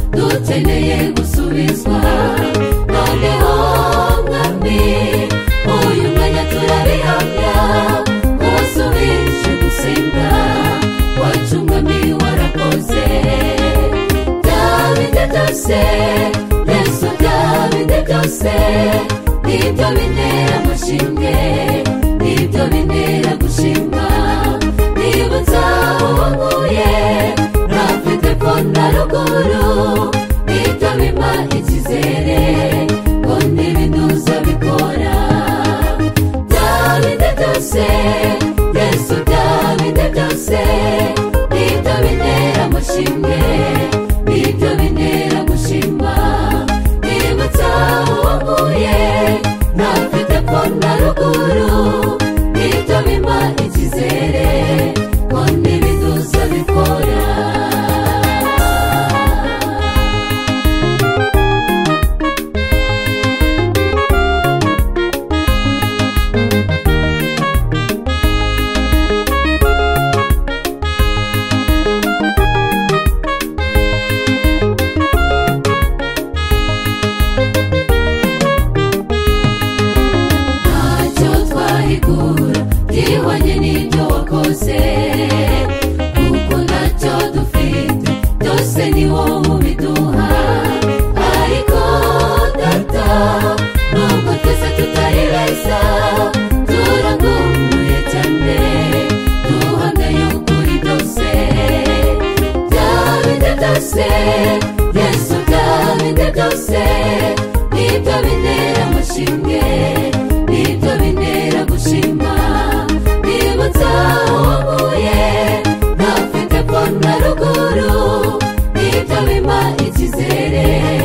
ukeneye gusubizwa noneho mwami uyu mwanya turabihamya wasubije gusenga wacu mwami warakoze byabinde byose yesu byabinde byose nibyo bintera amashinge nibyo bintera gushima nibutsa uwo nkuye rafite ko na ruguru nibyo bimpa icyizere ngo ntibinuza bikora byabinde byose yesu byabinde byose nibyo bintera amashinge nibyo bintera gushima nibutsa uwo nkuye ntafite ko na ruguru nibyo bimpa icyizere ngo ntibinuza bikora ntacyo twahigura byihwanye n'ibyo wakoze kuko ntacyo dufite byose ni wowe ubiduha ariko data nubwo twese tutari beza turagumbuye cyane duhamya y'ukuri byose byabinde byose yesu byabinde byose nibyo bintera amashinge nibyo bintera gushima nibutsa uwo mpuye ntafite ko na ruguru nibyo bimpa icyizere